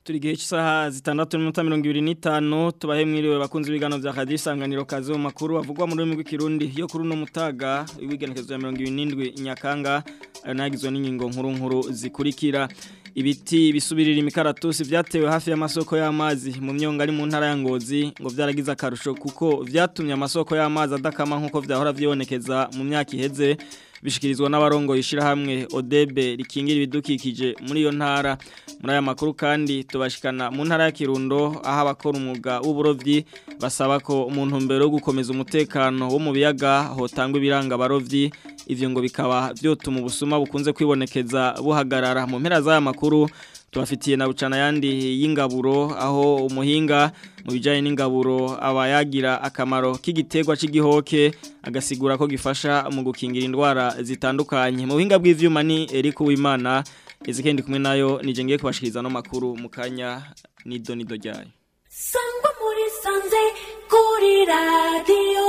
turi gihe cy'isaha zitandatu n'iminota mirongo ibiri n'itanu tubahe mwiriwe bakunze ibiganiro bya radiyo isanganiro kazi mu makuru avugwa mu rurimi rw'ikirundi yo kuri uno mutaga w'igenekerezo ya mirongo ibiri n'indwi nyakanga ayo nagizwe n'ingingo nkuru nkuru zikurikira ibiti bisubirira imikaratusi byatewe hafi y'amasoko y'amazi mu myonga ari mu ntara ya ngozi ngo byaragize akarusho kuko byatumye amasoko y'amazi adakama nk'uko byahora byibonekeza mu myaka iheze bishikirizwa n'abarongo yishirahamwe Odebe rikingira ibidukikije muri iyo ntara muri aya makuru kandi tubashikana mu ntara ya Kirundo aho abakora umwuga w'uburovyi basaba ko umuntu mbere yo gukomeza umutekano wo mu biyaga hotangwa ibiranga abarovyi ivyo ngo bikaba byotuma ubusuma bukunze kwibonekeza buhagarara mu mpera z'aya makuru tubafitiye na bucana yandi y'ingaburo aho umuhinga mu bijyanye n'ingaburo aba yagira akamaro k'igiterwa cy'igihoke agasigura ko gifasha mu gukingira indwara zitandukanye mu buhinga bw'ivyuma ni Eric Uwimana izikendi kumwe nayo nije ngiye kubashikiriza no makuru mu kanya nido nido ryayo Sangwa muri sanze kuri radio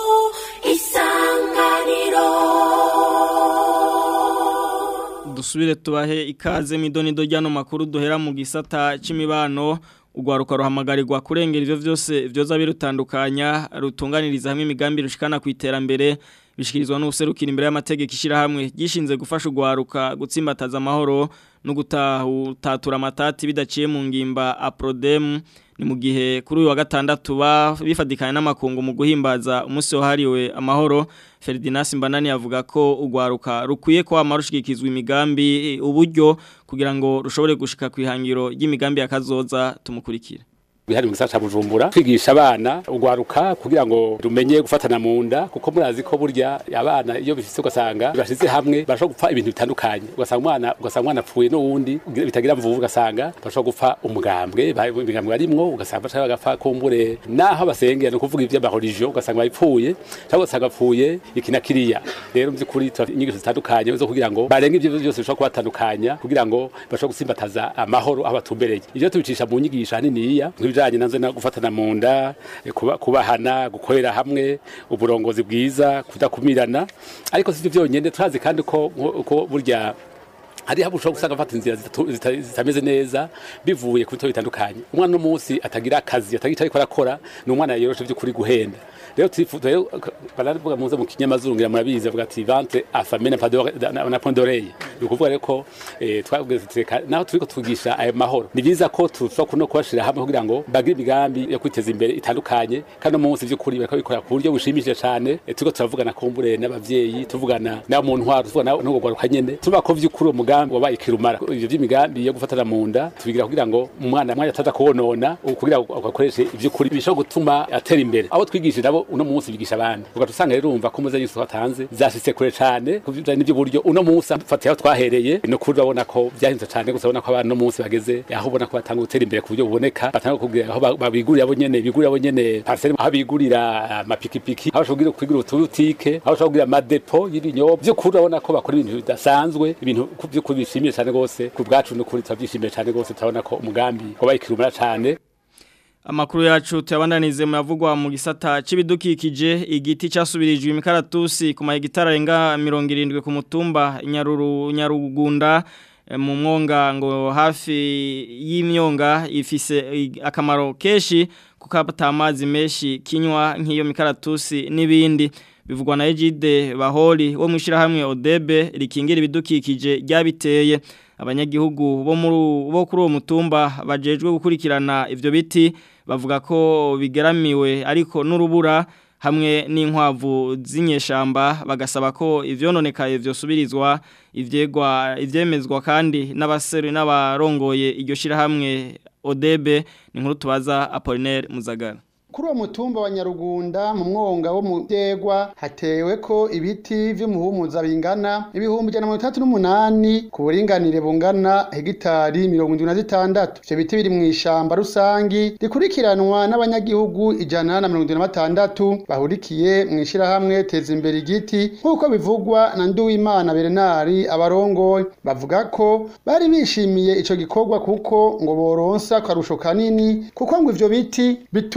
isanganiro dusubire tubahe ikaze midonido ryano makuru duhera mu gisata c'imibano ugwaruka ruhamagarirwa kurengera ivyo vyose vyoza birutandukanya rutunganiriza hamwe imigambi rushikana ku iterambere bishikirizwa n'ubuserukira imbere y'amategeko ishirahamwe gishinze gufasha ugwaruka gutsimbataza amahoro no gutatura amatati bidaciye mu ngimba aprodem ni mu gihe kuri uyu wa gatandatu bifadikanye n'amakungu mu guhimbaza umunsi wahariwe amahoro Ferdinand Simbanani avuga ko ugwaruka rukwiye ko amarushikizwa imigambi uburyo kugira ngo rushobore gushika kwihangiro ry'imigambi yakazoza tumukurikira bihari mu gisata Bujumbura kwigisha abana ugwaruka kugira ngo rumenye gufatana mu nda kuko murazi ko burya abana iyo bifise ugasanga bashize hamwe bashobora gupfa ibintu bitandukanye ugasanga umwana ugasanga umwana apfuye n'uwundi bitagira mvuvu ugasanga bashobora gupfa umugambwe imigambwe barimwo ugasanga bashaka bagapfa kumbure naho basengera no kuvuga ivyo religion ugasanga bayipfuye cyangwa ugasanga apfuye iki na kiriya rero by'ukuri inyigisho zitandukanye zo kugira ngo barenge ivyo byose bishobora kubatandukanya kugira ngo bashobore gusimbataza amahoro aho batumbereye ivyo tubicisha mu nyigisho haniniya ibijanye nazo na gufatana mu nda kuba kubahana gukorera hamwe uburongozi bwiza kudakumirana ariko sivyo byonyene turazi kandi ko ko burya hari habu ushobora gusanga afata inzira zitameze neza bivuye ku bitabo bitandukanye umwana n'umunsi atagira akazi atagira icyo ariko arakora ni umwana yoroshe by'ukuri guhenda rero rero baravuga muze mu kinyamazuru ngira murabizi bavuga ati ventre affamé na point d'oreille ni ukuvuga rero ko twabwize naho turiko tugisha ayo mahoro ni byiza ko tushobora kuno kubashira hamwe kugira ngo bagire imigambi yo kwiteza imbere itandukanye kandi umunsi by'ukuri bariko bikora ku buryo bushimishije cyane turiko turavugana kumbure n'abavyeyi tuvugana n'abo mu ntwaro tuvugana no gwaruka nyene tuba ko vy'ukuri umugambi wabaye kirumara ivyo vy'imigambi yo gufatana mu nda tubigira kugira ngo umwana mwanya ataza kubonona kugira ngo akoreshe ivy'ukuri bishobora gutuma atera imbere abo twigishije nabo uno munsi bigisha abandi ugaca usanga rero urumva ko muze yose watanze zashitse kure cane kuvijanye n'ivyo buryo uno munsi afatiye aho twahereye no kuri urabona ko byahinze cane gusa ubona ko abantu no munsi bageze aho ubona ko batanga gutera imbere ku buryo buboneka batanga kugira aho babigurira abo nyene bigurira abo nyene parcelle aho bigurira amapikipiki aho bashobora kugira utubutike aho bashobora kugira amadepo y'ibinyobwa vy'ukuri urabona ko bakora ibintu bidasanzwe ibintu vy'ukuri bishimiye cane gose ku bwacu n'ukuri turavyishimiye cane gose turabona ko umugambi wabaye kirumara cane Amakuru yacu tuyabandanize mu yavugwa mu gisata c'ibidukikije igiti cyasubirijwe imikaratusi ku mahegitara arenga 70 ku mutumba Nyaruru Nyarugunda mu mwonga ngo hafi y'imyonga ifise akamaro keshi kukapata amazi menshi kinywa nk'iyo mikaratusi n'ibindi bivugwa na Ejide Bahori wo mwishira hamwe Odebe rikingira ibidukikije ryabiteye abanyagihugu bo muri bo kuri uwo mutumba bajejwe gukurikirana ivyo biti bavuga ko bigeramiwe ariko n'urubura hamwe n'inkwavu z'inyeshamba bagasaba ko ivyononekaye vyosubirizwa ivyegwa ivyemezwa kandi n'abaseri n'abarongoye iryo shira hamwe Odebe ni nkuru tubaza Apollinaire Muzagara kuri uwo mutumba wa nyarugunda mu mwonga wo mu byegwa hatewe ko ibiti vy'umuhumuza bingana ibihumbi ijana na mirongo itandatu n'umunani ku buringanire bungana hegitari mirongo indwi na zitandatu ivyo biti biri mu ishamba rusangi rikurikiranwa n'abanyagihugu ijana na mirongo indwi na batandatu bahurikiye mu ishirahamwe teza imbere igiti nk'uko bivugwa na nduwimana berenari abarongoye bavuga ko bari bishimiye ico gikorwa kuko ngo boronsa akarusho kanini kuko ngo ivyo biti bituma uwo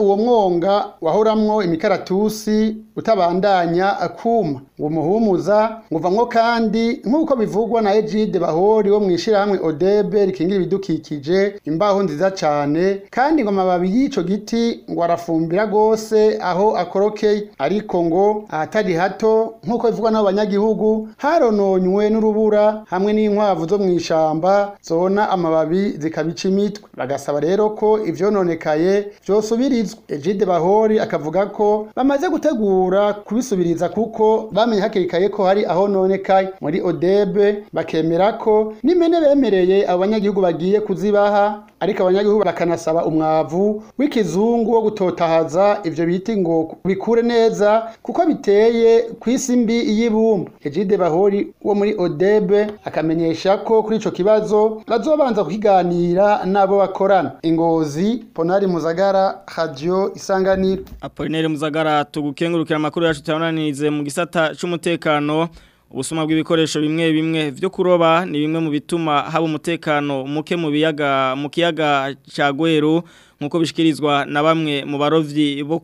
uwo mwonga wahoramwo imikaratusi utabandanya akuma uwo muhumuza nguvamwo kandi nk'uko bivugwa na Egide Bahori wo mwishirahamwe Odebe rikingira ibidukikije imbaho nziza cane kandi ngo amababi y'ico giti ngo arafumbira gose aho akorokeye ariko ngo ahatari hato nk'uko bivugwa n'abo banyagihugu harononywe n'urubura hamwe n'inkwavu zo mw'ishamba zona amababi zikabica imitwe bagasaba rero ko ivyononekaye vyosubirizwa Egide Bahori akavuga ko bamaze gutegura kubisubiriza kuko bamenye hakiri kare ko hari aho nonekaye muri Odebe bakemera ko n'imene bemereye abo banyagihugu bagiye kuzibaha ariko abanyagihugu bakanasaba umwavu w'ikizungu wo gutotahaza ivyo biti ngo bikure neza kuko biteye kw'isi mbi y'ibumba Egide Bahori wo muri Odebe akamenyesha ko kuri ico kibazo bazobanza kukiganira n'abo bakorana ingozi Ponari Muzagara Radio Isanganiro Apolinere Muzagara tugukengurukira amakuru yacu tuyananize mu gisata c'umutekano ubusuma bw'ibikoresho bimwe bimwe vyo kuroba ni bimwe mu bituma haba umutekano muke mu biyaga mu kiyaga ca Gweru nkuko bishikirizwa na bamwe mu barovyi bo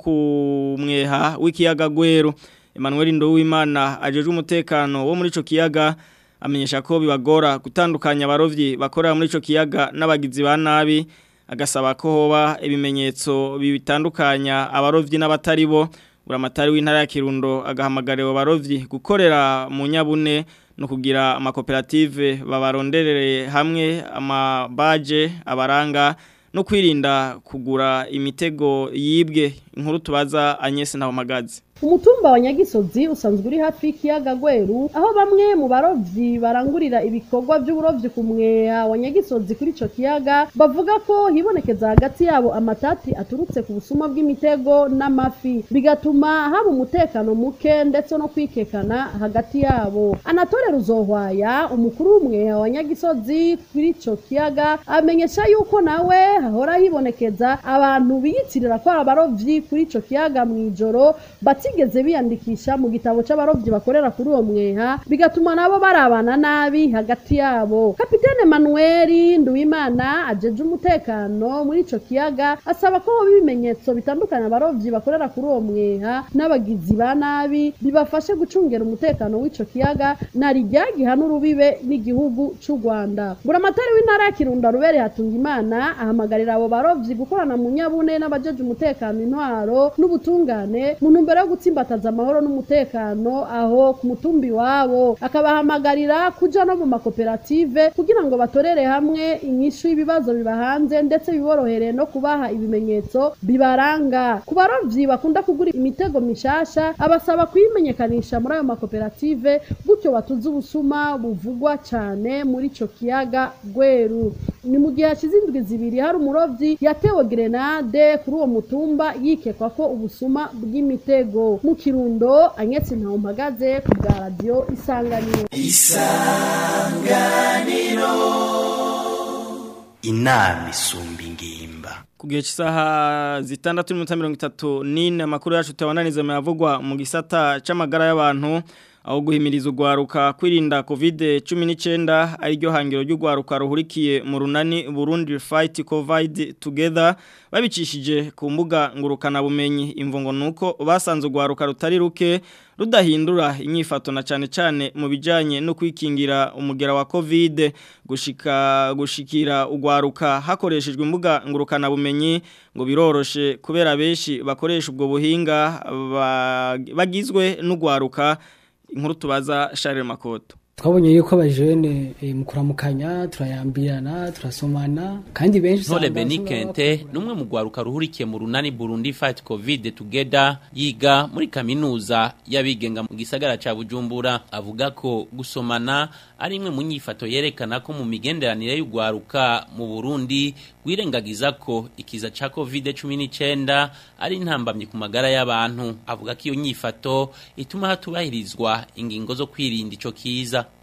kumweha w'ikiyaga Gweru Emmanuel Ndowimana ajejwe umutekano wo muri ico kiyaga amenyesha ko bibagora gutandukanya abarovyi bakorera muri ico kiyaga n'abagizi ba nabi agasaba ko hoba ibimenyetso bitandukanya abarovyi n'abatari bo uramatari w'intara ya Kirundo agahamagarira abarovyi gukorera mu nyabune no kugira amakoperative babaronderere hamwe amabaje abaranga no kwirinda kugura imitego yibwe inkuru tubaza Agnes Ntawamagazi umutumba wa nyagisozi usanzwe uri hafi y'ikiyaga gweru aho bamwe mu barovyi barangurira ibikorwa by'uburovyi ku mweha wa nyagisozi kuri ico kiyaga bavuga ko hibonekeza hagati yabo amatati aturutse ku busuma bw'imitego n'amafi bigatuma haba umutekano muke ndetse no kwikekana hagati yabo anatole ruzohwaya umukuru w'umweha wa nyagisozi kuri ico kiyaga amenyesha yuko nawe hahora hibonekeza abantu biyitirira ko ari abarovyi kuri ico kiyaga mw'ijoro batigeze biyandikisha mu gitabo c'abarovyi bakorera kuri uwo mweha bigatuma nabo barabana nabi hagati yabo kapitene manueli nduwimana ajeje umutekano muri ico kiyaga asaba ko hoba ibimenyetso bitandukanye abarovyi bakorera kuri uwo mweha n'abagizi ba nabi bibafashe gucungera umutekano w'ico kiyaga na rijya gihana urubibe n'igihugu c'u rwanda buramatari w'intara ya kirundo rubere hatunga imana ahamagarira abo barovyi gukorana mu nyabune n'abajeje umutekano intwaro n'ubutungane mu ntumbero yo gutsimbataza amahoro n'umutekano aho ku mutumbi wabo akabahamagarira kuja no mu makoperative kugira ngo batorere hamwe inyishu y'ibibazo bibahanze ndetse biborohere no kubaha ibimenyetso bibaranga ku barovyi bakunda kugura imitego mishasha abasaba kuyimenyekanisha muri ayo makoperative gutyo batuze ubusuma buvugwa cane muri ico kiyaga gweru ni mu gihe hashize indwi zibiri hari umurovyi yatewe grenade kuri uwo mutumba yikekwa ko ubusuma bw'imitego mu kirundo anyetse ntawe mpagaze ku bwa radiyo isanganiro inama isumba ingimba ku gihe cy'isaha zitandatu n'iminota mirongo itatu n'ine amakuru yacu tuyabananiza yavugwa mu gisata c'amagara y'abantu aho guhimiriza urwaruka kwirinda covid cumi n'icyenda ariryo hangiro ry'urwaruka ruhurikiye mu runani burundi fight covid together babicishije ku mbuga ngurukanabumenyi imvungo ni uko basanze urwaruka rutari ruke rudahindura inyifato na cyane cyane mu bijyanye no kwikingira umugera wa covid gushika gushikira urwaruka hakoreshejwe imbuga ngurukanabumenyi ngo biroroshe kubera benshi bakoresha ubwo buhinga bagizwe n'urwaruka inkuru tubaza Charles Makoto twabonye yuko abajene mu kuramukanya turayambirana turasomana kandi benshi Ntore Benikente numwe mu gwaruka ruhurikiye mu runani Burundi Fight Covid Together yiga muri kaminuza yabigenga mu gisagara ca Bujumbura avuga ko gusomana ari imwe mu nyifato yerekana ko mu migenderanire y'ugwaruka mu Burundi gwirengagiza ko ikiza ca COVID-19 ari intambamye ku magara y'abantu avuga ko iyo nyifato ituma hatubahirizwa ingingo zo kwirinda ico kiza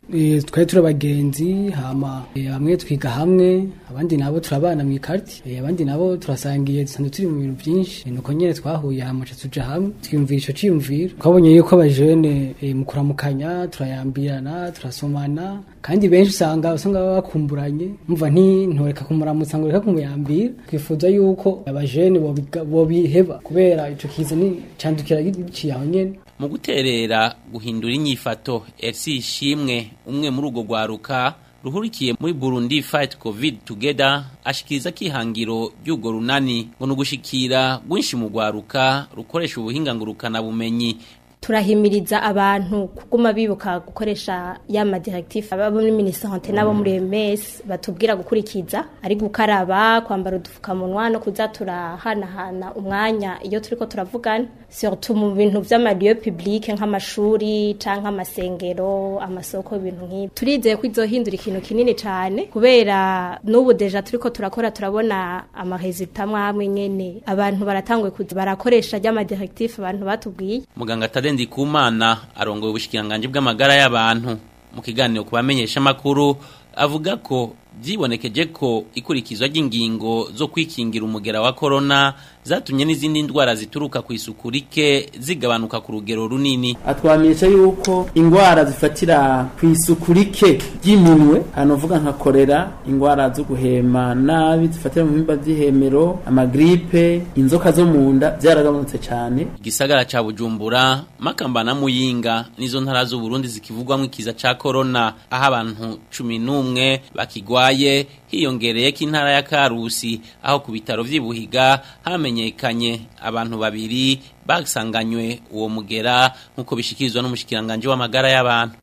Eh, twari turi abagenzi hama eh, bamwe twiga hamwe abandi nabo turabana mu ikarti eh, abandi nabo turasangiye dusanzwe turi mu bintu byinshi Eh, nuko nyene twahuye hama ca tuja hamwe twiyumvira ico ciyumviro twabonye yuko abajene eh, mu kuramukanya turayambirana turasomana kandi benshi usanga usanga baba bakumburanye mva nti ntoreka kumuramutsa ngo reka kumuyambira twifuza yuko abajene bobiga- bobiheba kubera ico kiza ni candukira giciye aho nyene mu guterera guhindura inyifato Elsie Ishimwe umwe muri urwo rwaruka ruhurikiye muri Burundi Fight Covid Together ashikiriza kihangiro ry'urwo runani ngo nugushikira gwinshi mu rwaruka rukoresha ubuhinga ngurukana bumenyi turahimiriza abantu kuguma bibuka gukoresha ya madirective abo muri minisante n'abo muri MS batubwira gukurikiza ari gukaraba kwambara udupfukamunwa no kuza turahanahana umwanya iyo turiko turavugana surtout mu bintu vy'amalieu public nk'amashuri canke amasengero amasoko ibintu nk'ibi turizeye ko izohindura ikintu kinini cane kubera n'ubu deja turiko turakora turabona amaresultat mwamwe nyene abantu baratanguye kuza barakoresha rya madirective abantu batubwiye muganga Tadendi Kumana arongoye ubushikiranganje bw'amagara y'abantu mu kiganiro kubamenyesha makuru avuga ko vyibonekeje ko ikurikizwa ry'ingingo zo kwikingira umugera wa corona zatumye n'izindi ndwara zituruka ku isuku rike zigabanuka ku rugero runini atwamenyesha yuko ingwara zifatira ku isuku rike ry'iminwe hano uvuga nka korera ingwara zo guhema nabi zifatira mu bihimba vy'ihemero amagripe inzoka zo mu nda vyaragabanutse cane igisagara ca Bujumbura Makamba na Muyinga nizo ntara z'u Burundi zikivugwamwo ikiza ca corona aho abantu 11 bakigwaye hiyongereye ko intara ya Karusi aho ku bitaro vy'ibuhiga hamenyekanye abantu babiri basanganywe uwo mugera nkuko bishikirizwa n'umushikiranganje w'amagara y'abantu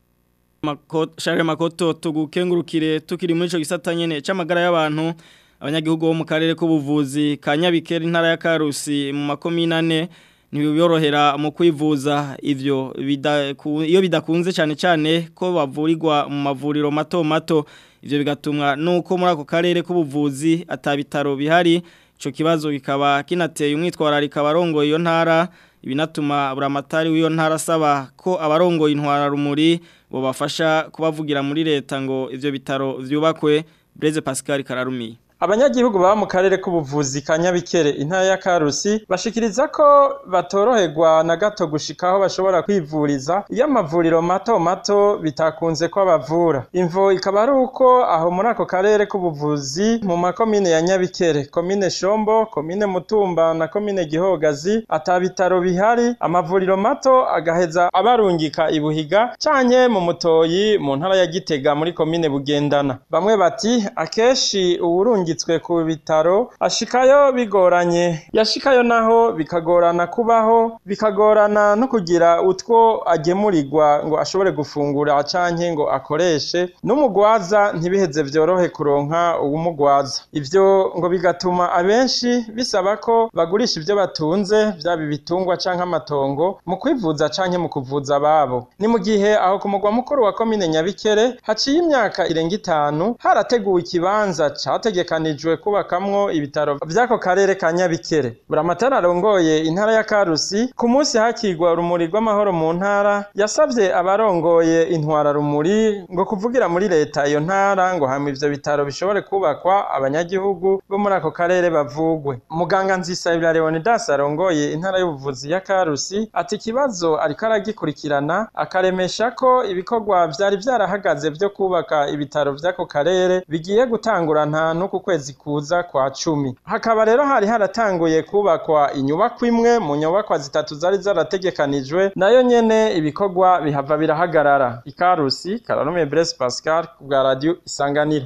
Share makoto tugukengurukire tukiri muri ico gisata nyene c'amagara y'abantu abanyagihugu bo mu karere k'ubuvuzi ka Nyabikere intara ya Karusi mu makomine ane ntibiyorohera mu kwivuza ivyo bidaku- iyo bidakunze cyane cyane ko bavurirwa mu mavuriro mato mato ivyo bigatumwa nuko muri ako karere k'ubuvuzi atabitaro bihari ico kibazo kikaba kinateye umwitwararika abarongoye iyo ntara ibinatuma buramatari w'iyo ntara asaba ko abarongoye intwara rumuri bobafasha kubavugira muri leta ngo ivyo bitaro vyubakwe Blaise Pascal Kararumiye Abanyagihugu baba mu karere k'ubuvuzi ka Nyabikere intara ya Karusi bashikiriza ko batoroherwa na gato gushika aho bashobora kwivuriza iyo amavuriro mato mato bitakunze ko bavura. Imvo ikaba ari uko aho muri ako karere k'ubuvuzi mu makomine ya Nyabikere, komine Shombo, komine Mutumba na komine Gihogazi ata bitaro bihari, amavuriro mato agaheza abarungika ibuhiga canke mu mutoyi mu ntara ya Gitega muri komine Bugendana. Bamwe bati akeshi uwurungi yungitswe ku bitaro ashikayo bigoranye yashikayo naho bikagorana kubaho bikagorana no kugira utwo agemurirwa ngo ashobore gufungura canke ngo akoreshe n'umugwaza ntibiheze vyorohe kuronka uwumugwaza ivyo ngo bigatuma abenshi bisaba ko bagurisha ivyo batunze vyaba ibitungwa canke amatongo mu kwivuza canke mu kuvuza ababo ni mu gihe aho ku mugwa mukuru wa komine nyabikere haciye imyaka irenga itanu harateguwe ikibanza categeka hategekanijwe kubakamwo ibitaro vy'ako karere ka Nyabikere buramatara arongoye intara ya Karusi ku munsi hakigwa urumuri rw'amahoro mu ntara yasavye abarongoye intwara rumuri ngo kuvugira muri leta iyo ntara ngo hamwe ivyo bitaro bishobore kubakwa abanyagihugu bo muri ako karere bavugwe muganga nzisabira Leonidas arongoye intara y'ubuvuzi ya Karusi ati ikibazo ariko aragikurikirana akaremesha ko ibikorwa vyari vyarahagaze vyo kubaka ibitaro vy'ako karere bigiye gutangura nta nuko kwezi kuza kwa cumi hakaba rero hari haratanguye kubakwa inyubakwa imwe mu nyubakwa zitatu zari zarategekanijwe nayo nyene ibikorwa bihava birahagarara ikarusi kararume Blaise Pascal ku bwa radio isanganiro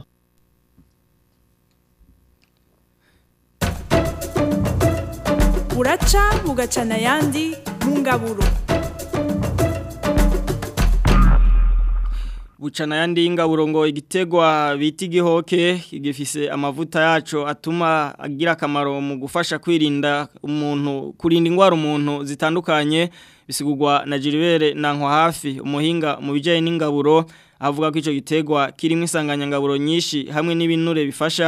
buraca bugacana ayandi mu ngaburo bucana yandi ingaburo ngo igitegwa bita igihoke gifise amavuta yaco atuma agira akamaro mu gufasha kwirinda umuntu kurinda indwara umuntu zitandukanye bisigurwa na Gilbert Nankwa hafi umuhinga mu bijanye n'ingaburo avuga ko ico gitegwa kirimo isanganyangaburo nyinshi hamwe n'ibinure bifasha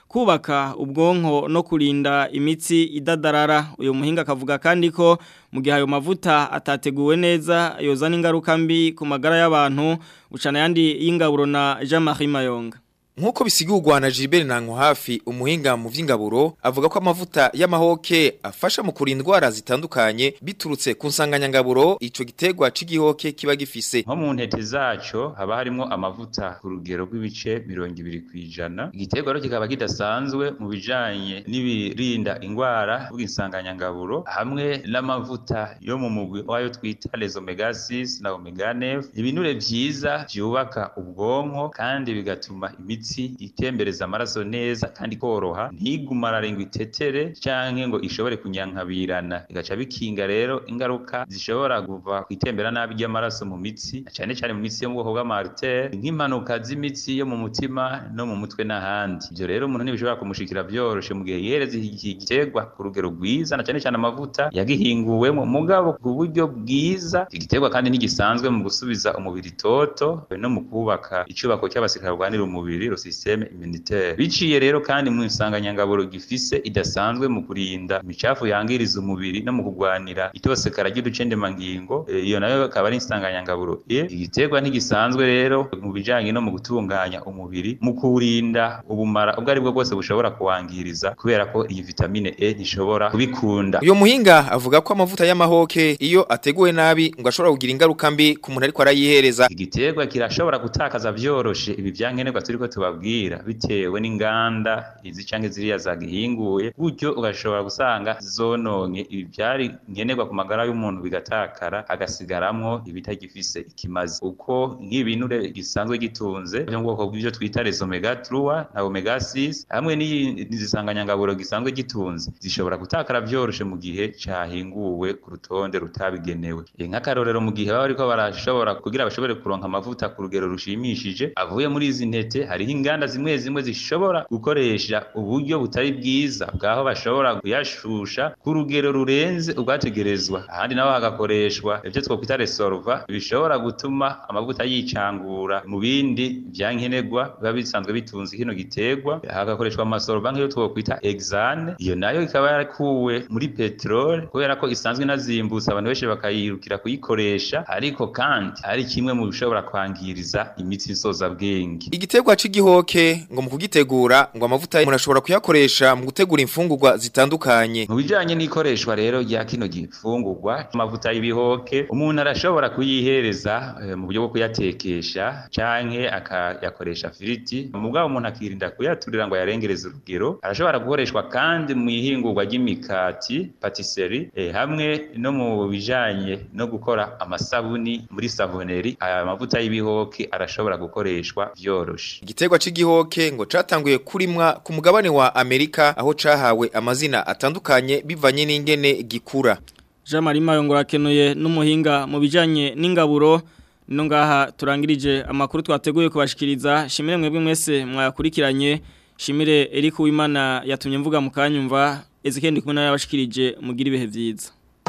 kubaka ubwonko no kurinda imitsi idadarara uyu muhinga akavuga kandi ko mu gihe ayo mavuta atateguwe neza yozana ingaruka mbi ku magara y'abantu bucana yandi y'ingaburo na Jean-Marie Mayonga Nkuko bisigurwa na Gilbert Nanko hafi umuhinga mu vy'ingaburo avuga ko amavuta y'amahoke afasha mu kurinda indwara zitandukanye biturutse ku nsanganyangaburo ico gitegwa c'igihoke kiba gifise. nko mu ntete zaco haba harimo amavuta ku rugero rw'ibice mirongo ibiri kw'ijana igiterwa rero kikaba kidasanzwe mu bijanye n'ibirinda ingwara bw'insanganyangaburo hamwe n'amavuta yo mu mugwi wayo twita les omega 6 na omega 9 ibinure vyiza vyubaka ubwonko kandi bigatuma imitsi itembereza amaraso neza kandi koroha ntigumara ngo itetere canke ngo ishobore kunyankabirana bigaca bikinga rero ingaruka zishobora kuva kwitembera nabi ry'amaraso mu mitsi cyane cyane mu mitsi yo mu bwoko bw'amartere nk'impanuka z'imitsi yo mu mutima no mu mutwe n'ahandi ivyo rero umuntu ntibishobora kumushikira vyoroshe mu gihe yereza iki giterwa ku rugero rwiza na cyane cyane amavuta yagihinguwemo mugabo ku buryo bwiza iki giterwa kandi ntigisanzwe mu gusubiza umubiri toto no mu kubaka icubako cy'abasirikare barwanira umubiri ro systeme immunitaire biciye rero kandi mu insanganyangaburo gifise idasanzwe mu kurinda imicafu yangiriza umubiri no mu kugwanira itosekara ry'uducendemangingo Eh, iyo nayo akaba ari insanganyangaburo e igiterwa ntigisanzwe rero mu bijanye no mu gutunganya umubiri mu kurinda ubumara ubwo ari bwo bwose bushobora kuwangiriza kubera ko iyi vitamine E ntishobora kubikunda Uyo muhinga avuga ko amavuta y'amahoke iyo ateguwe nabi ngo ashobora kugira ingaruka mbi ku muntu ariko arayihereza. igiterwa kirashobora gutakaza vyoroshe ibi vyankenerwa turiko tubabwira bitewe n'inganda izi canke ziriya zagihinguye gutyo ugashobora gusanga zononye ibi vyari nkenerwa ku magara y'umuntu bigatakara agasigaramwo ibitagifise ikimazi uko nk'ibinure gisanzwe gitunze vyo mu bwoko bw'ivyo twita les omega 3 na omega 6 hamwe n'izisanganyangaburo gisanzwe gitunze zishobora gutakara vyoroshe mu gihe cahinguwe ku rutonde rutabigenewe Eh, nk'akarorero mu gihe baba bariko barashobora kugira bashobore kuronka amavuta ku rugero rushimishije avuye muri izi ntete hariho inganda zimwe zimwe zishobora gukoresha uburyo butari bwiza bwaho bashobora kuyashusha ku rugero rurenze ubwategerezwa ahandi naho hagakoreshwa ivyo twokwita resolva bishobora gutuma amavuta yicangura mu bindi vyankenerwa biba bisanzwe bitunze kino giterwa hagakoreshwa amasolva nk'iyo twokwita exane iyo nayo ikaba yarakuwe muri peteroli kubera ko isanzwe inazimbutse abantu benshi bakayirukira kuyikoresha ariko kandi ari kimwe mu bishobora kwangiriza imitsi isoza bwenge Igiterwa c'igihoke ngo mu kugitegura ngo amavuta umuntu ashobora kuyakoresha mu gutegura imfungurwa zitandukanye. mu bijanye n'ikoreshwa rero rya kino gifungurwa amavuta y'ibihoke umuntu arashobora kuyihereza eh, mu buryo bwo kuyatekesha canke akayakoresha firiti mugabo umuntu akirinda kuyaturira ngo ayarengereze urugero arashobora gukoreshwa kandi mu ihingurwa ry'imikati patisserie eh, hamwe no mu bijanye no gukora amasabuni muri savoneri aya mavuta y'ibihoke arashobora gukoreshwa vyoroshe Igiterwa c'igihoke ngo catanguye kurimwa ku mugabane wa Amerika aho cahawe amazina atandukanye bivanye n'ingene gikura. Jean Marie Mayongo rakenuye n'umuhinga mu bijanye n'ingaburo no ngaha turangirije amakuru twateguye kubashikiriza shimire mwebwe mwese mwakurikiranye shimire Eric Uwimana yatumye mvuga mu kanyumva Ezekiel ndikumwe yabashikirije mugira ibihe vyiza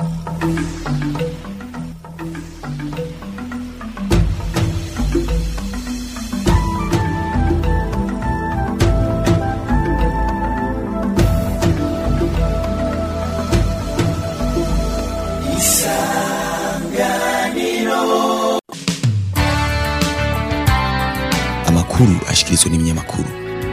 amakuru ashikirizwa n'ibinyamakuru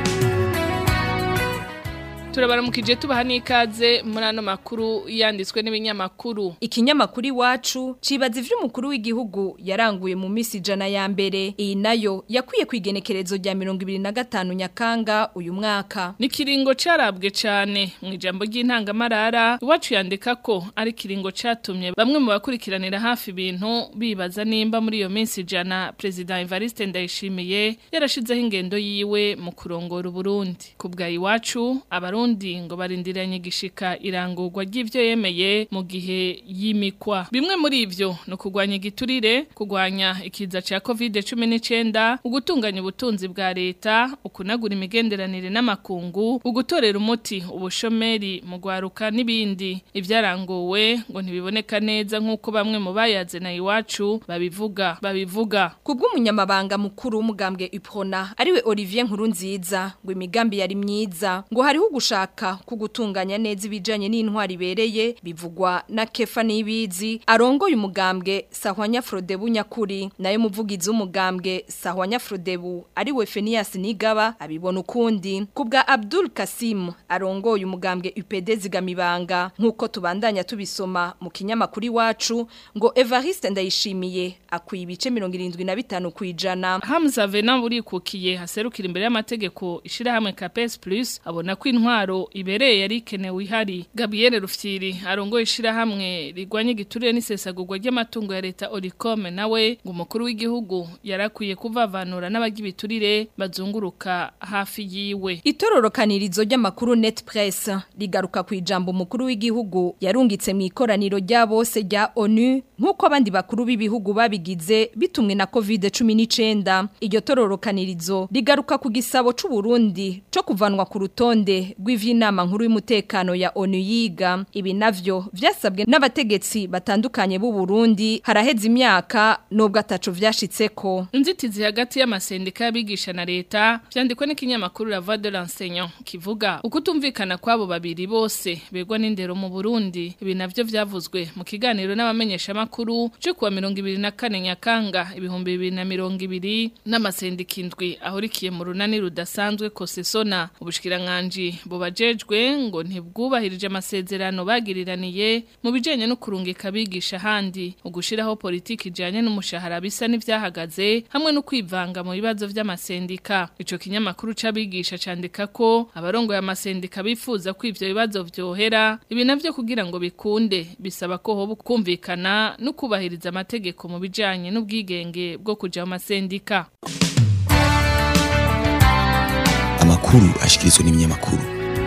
turabaramukije tubaha n'ikaze muri ano makuru yanditswe n'ibinyamakuru ikinyamakuru iwacu cibaza ivyo umukuru w'igihugu yaranguye mu misi ijana ya mbere iyi nayo yakwiye kwigenekerezo rya mirongo ibiri na gatanu nyakanga uyu mwaka ni kiringo carabwe cane mu ijambo ry'intangamarara iwacu yandika ko ari kiringo catumye bamwe mu bakurikiranira hafi ibintu bibaza nimba muri iyo minsi ijana perezida Evariste Ndayishimiye yarashizeho ingendo yiwe mu kurongora Uburundi kubwa iwacu abarundi Burundi ngo barindiranye gishika irangurwa ry'ivyo yemeye mu gihe yimikwa bimwe muri ivyo no kugwanya igiturire kugwanya ikiza ca COVID-19 ugutunganya ubutunzi bwa leta ukunagura imigenderanire n'amakungu ugutorera umuti ubushomeri mu gwaruka n'ibindi ivyaranguwe ngo ntibiboneka neza nk'uko bamwe mu bayaze na iwacu babivuga babivuga kubw'umunyamabanga mukuru w'umugambwe Iprona ariwe Olivier Nkurunziza ngo imigambi yari myiza ngo hariho gushaka kugutunganya neza ibijanye n'intwari ibereye bivugwa na Kefa Nibizi arongoye umugambwe Sahwanya Frodebu nyakuri nayo muvugizi w'umugambwe Sahwanya Frodebu ariwe Fenias Nigaba abibona ukundi kubwa Abdul Kasim arongoye umugambwe UPD zigamibanga nkuko tubandanya tubisoma mu kinyamakuru iwacu ngo Evariste ndayishimiye akwiye ibice 75 kwijana Hamza Venant urikukiye haserukira imbere y'amategeko ishirahamwe Capes Plus abona ko intwaro ibereye yari ikenewe ihari Gabriel Rufyiri arongoye ishirahamwe rigwanye igiturire n'isesagurwa ry'amatungo ya leta Oricom nawe ngo umukuru w'igihugu yarakwiye kuvavanura n'abagibiturire bazunguruka hafi yiwe Itororokanirizo ry'amakuru Net Press rigaruka ku ijambo umukuru w'igihugu yarungitse mu ikoraniro rya bose rya ONU nkuko abandi bakuru b'ibihugu babigize bitumwe na COVID-19 iryo tororokanirizo rigaruka ku gisabo c'u Burundi co kuvanwa ku rutonde rw'ivyinama nkuru y'umutekano ya ONU yiga ibi navyo vyasabwe n'abategetsi batandukanye b'u Burundi haraheze imyaka nubwo ataco vyashitseko inzitizi hagati y'amasendika y'abigisha na leta vyandikwa n'ikinyamakuru La Voix de l'enseignant kivuga ukutumvikana kwabo babiri bose begwa n'indero mu Burundi ibi navyo vyavuzwe mu kiganiro n'abamenyesha makuru cyo kuwa 24 Nyakanga ibihumbi 2020 n'amasendika indwi ahurikiye mu runani rudasanzwe kosesona ubushikiranganje bubajejwe ngo ntibwubahirije amasezerano bagiriraniye mu bijanye no kurungika abigisha handi ugushiraho politiki ijanye n'umushahara bisa n'ivyahagaze hamwe no kwivanga mu bibazo vy'amasendika ico kinyamakuru c'abigisha candika ko abarongoye amasendika bifuza ko ivyo bibazo vyohera ibi navyo kugira ngo bikunde bisaba ko hoba kumvikana no kubahiriza amategeko mu bijanye n'ubwigenge bwo kuja mu masendika amakuru ashikirizwa n'ibinyamakuru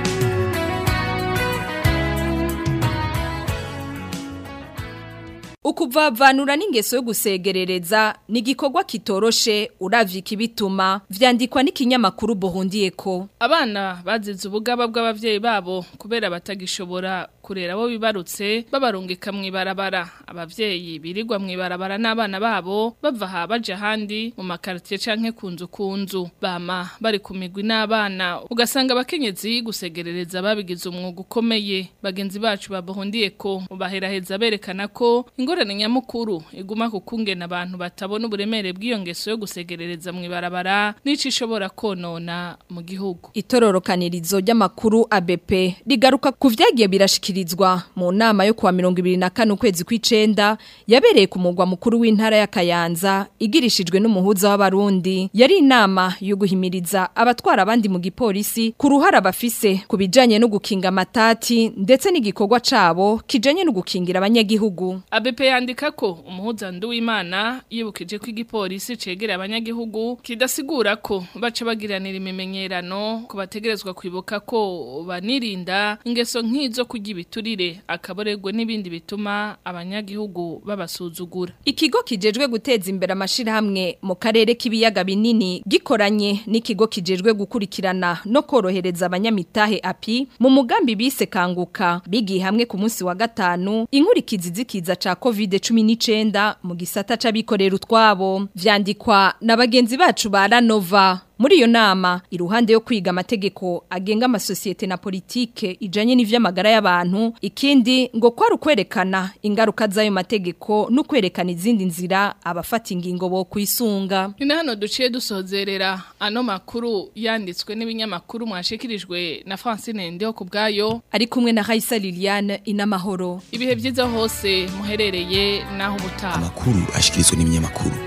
Ukuvavanura n'ingeso yo gusegerereza ni igikorwa kitoroshe uravye ikibituma vyandikwa n'ikinyamakuru Buhundiyeko abana bazize ubugaba bw'abavyeyi babo kubera batagishobora kurera abo bibarutse babarungika mw'ibarabara abavyeyi birirwa mw'ibarabara n'abana babo bava aha baja ahandi mu makaritiye canke kunzu kunzu bama bari ku migwi n'abana ugasanga abakenyezi gusegerereza babigize umwuga ukomeye bagenzi bacu babuhundiyeko baheraheza berekana ko ingorane nyamukuru iguma kukungena abantu batabona uburemere bw'iyo ngeso yo gusegerereza mw'ibarabara n'ico ishobora konona mu gihugu itororokanirizo ry'amakuru ABP rigaruka ku vyagiye birashikirizwa mu nama yo kuwa 2024 ukwezi kw'icenda yabereye ku mugwa mukuru w'intara ya Kayanza igirishijwe n'umuhuza w'abarundi yari inama yo guhimiriza abatwara abandi mu gipolisi ku ruhara bafise ku bijanye no gukinga amatati ndetse n'igikorwa cabo kijanye no gukingira abanyagihugu ABP yandika ko umuhuza nduwimana yibukije ko igipolisi cegera abanyagihugu kidasigura ko baca bagiranira imimenyerano ko bategerezwa kwibuka ko banirinda ingeso nk'izo kurya ibiturire akaboregwe n'ibindi bituma abanyagihugu babasuzugura ikigo kijejwe guteza imbere amashirahamwe mu karere k'ibiyaga binini gikoranye n'ikigo kijejwe gukurikirana no korohereza abanyamitahe api mu mugambi bise kanguka bigiye hamwe ku munsi wa gatanu inkurikizi zikiza ca COVID-19 mu gisata c'abikorera utwabo vyandikwa na bagenzi bacu ba Ranova Muri iyo nama iruhande yo kwiga amategeko agenga amasosiyete na politike ijanye n'ivy'amagara y'abantu ikindi ngo kwari ukwerekana ingaruka z'ayo mategeko no kwerekana izindi nzira abafata ingingo bo kwisunga Ni hano duciye dusozerera ano makuru yanditswe n'ibinyamakuru mwashikirijwe na Francine Ndeho kubgayo ari kumwe na Raisa Liliane inamahoro ibihe byiza hose muherereye naho ubutaha amakuru ashikirizwa n'ibinyamakuru